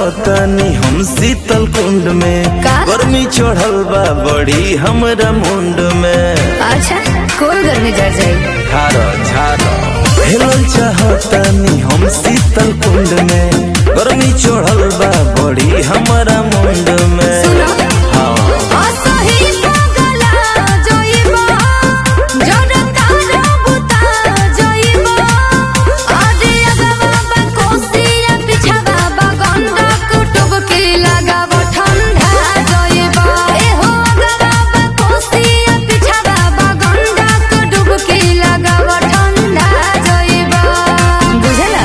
चाहतनी हम शीतल कुंड में का? गर्मी चढ़ल बा बड़ी हमरा मुंड में अच्छा कोई गर्मी जर जाई झारो झारो हेलल चाहतनी हम शीतल कुंड में गर्मी चढ़ल बा बड़ी हमरा मुंड में सुनो। हाँ असही पगला जइबो जरता रबुता जइबो आजे अगवा बा कोसिया पिछवा बा गंगा कुटुब के लगाव ठंडा जइबो ए हो अगवा बा कोसिया पिछवा बा गंगा कुटुब के लगाव ठंडा जइबो बुझला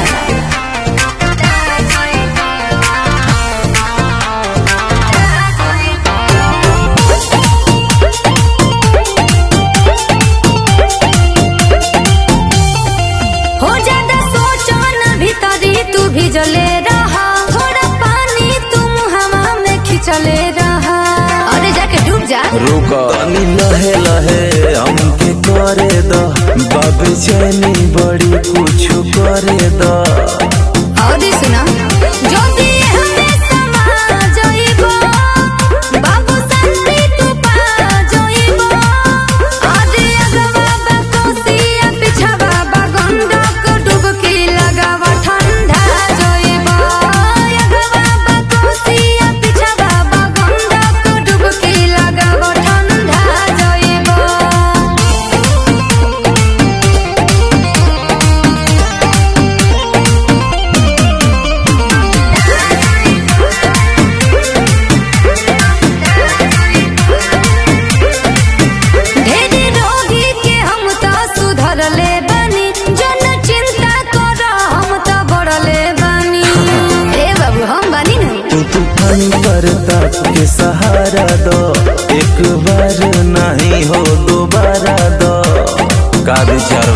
हो ज्यादा सोचो ना भीतरी तू भिजले रहा थोड़ा पानी तुम हवा में खिंचले रहा अरे जाके डूब जा रुक तनी लहे लहे हमके करे द बाबे चैनी बड़ी कुछ करे द और सुना जो भी हमें समा जाइबो बाबू संती तू पा जाइबो आज अगवा बा कोसिया पिछवा बा गंगा को डुबकी लगावा ठंडा जाइबो अगवा बा कोसिया पिछवा बा गंगा को डुबकी लगावा ठंडा जाइबो ढेरी रोगी के हम तो सुधरले बानी जन चिंता कर हम तो बढ़ले बानी ए बाबू हम बानी ना तू तूफान पर तक के सहारा दो एक बार नहीं हो दोबारा दो का विचार